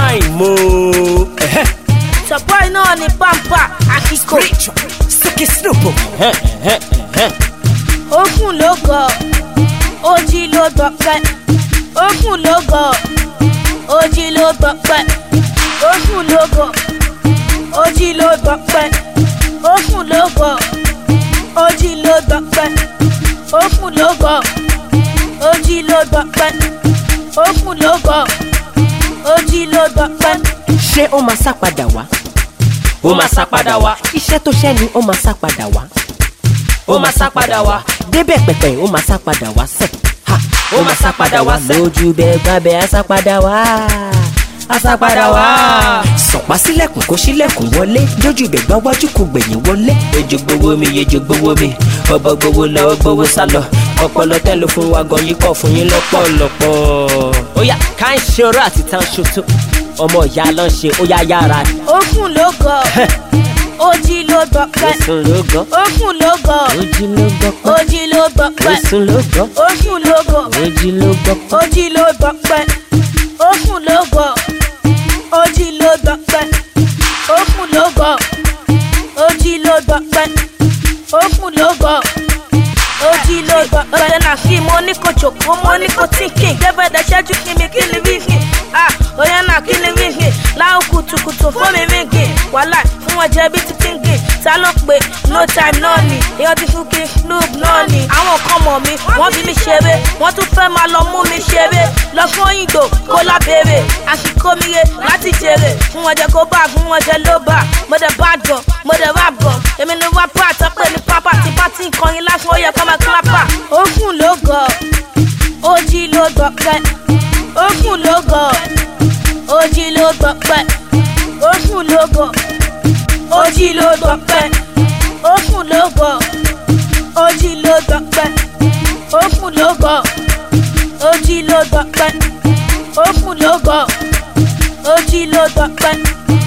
time mo. Ẹ̀hẹ́. Sọ̀pọ̀ iná ni pampa àkíkò. Rachel Sókè Snoop. Ẹ̀hẹ́, ẹ̀hẹ́, ẹ̀hẹ́. Òkun ló gọ̀, ojì ló gbọ̀pẹ́. Òkun ló gọ̀, ojì ló gbọ̀pẹ́. Òkun ló gọ̀, ojì ló gbọ̀pẹ́. Òkun ló gọ̀, ojì ló gbọ̀pẹ́. Òkun ló gọ̀, ojì ló gbọ̀pẹ́. Òkun ló gọ̀, ojì ló gbọ̀pẹ́. ṣé ó máa sá padà wá Ó máa sá padà wá. iṣẹ́ tó ṣẹ́ ni ó máa sá padà wá Ó máa sá padà wá. débẹ̀ pẹ̀pẹ̀ ó máa sá padà wá sẹ̀ ha Ó máa sá padà wá sẹ́. lójú bẹ́ẹ̀ gbábẹ́ á sá padà wá á sá padà wá. sọ̀pá sílẹ̀kùn kó sílẹ̀kùn wọlé jójú bẹ̀ gbá wájú kò gbẹ̀yìn wọlé. Ejò gbowó mi, ejò gbowó mi. Ọbọ̀ gbowó lọ, ó gbowó sá lọ. Ọpọlọ tẹ́ ló fún wa gan yìí kọ̀ fún yín lọ́pọ̀lọpọ̀. Ó yá ká ń ṣe oró àti tán ṣoṣo. Ọmọ ìyá ló ń ṣe ó yá yára. Òkun ló gọ̀, ojì ló gbọ̀pẹ́. Èsùn ló gọ́. Òkun ló gọ̀, ojú ló gbọ́ pẹ́ ojì ló gbọ̀pẹ́. èsùn ló gbọ́ Òkun ló gọ̀. ojú ló gbọ́ pẹ́. ojì ló gbọpẹ́ òkun ló gọ̀ ojì ló gbọpẹ́ òkun ló gọ̀ ojì ló gbọpẹ́ òkun ló gọ̀ ojì ló gbọpẹ́. ọ̀sẹ̀ náà fi mo ní kò jòkó mo ní kò tínkìn gẹ́gẹ́dẹ̀ ṣẹ́jú kí mi kí ni wíhìn ah oyè náà kí ni wíhìn láwọn kùtùkùtù fún mi wíhìn wàhálà fún wọn jẹ bí ti kíngìn ta ló pé no time náà ni èèyàn ti fún kí snoop náà ni àwọn kan mọ̀ mi wọ́n fi mi ṣeré wọ́n tún fẹ́ máa lọ mú mi ṣeré lọ fún òyìnbó kó lábẹ́rẹ́ àsìkò mi yé láti jèrè fún wọn jẹ kó bá fún wọn jẹ ló bá mo dẹ̀ bá gan mo dẹ̀ rap gan èmi ni wá pa àtọ́pẹ́ ní pápá tí bá ti ń kọrin lásán ó yẹ kó máa kílápà. òkun ló gọ̀ ojì ló gbọ̀pẹ́ òkun ló gọ̀ ojì ló gbọ̀pẹ́ òkun ló gọ̀ ojì ló gbọ̀pẹ́ òkun ló gọ̀ ojì ló gbọ̀pẹ́ òkun ló gọ̀ ojì ló gbọ̀pẹ́ òkun ló gọ̀ ojì ló gbọ̀pẹ́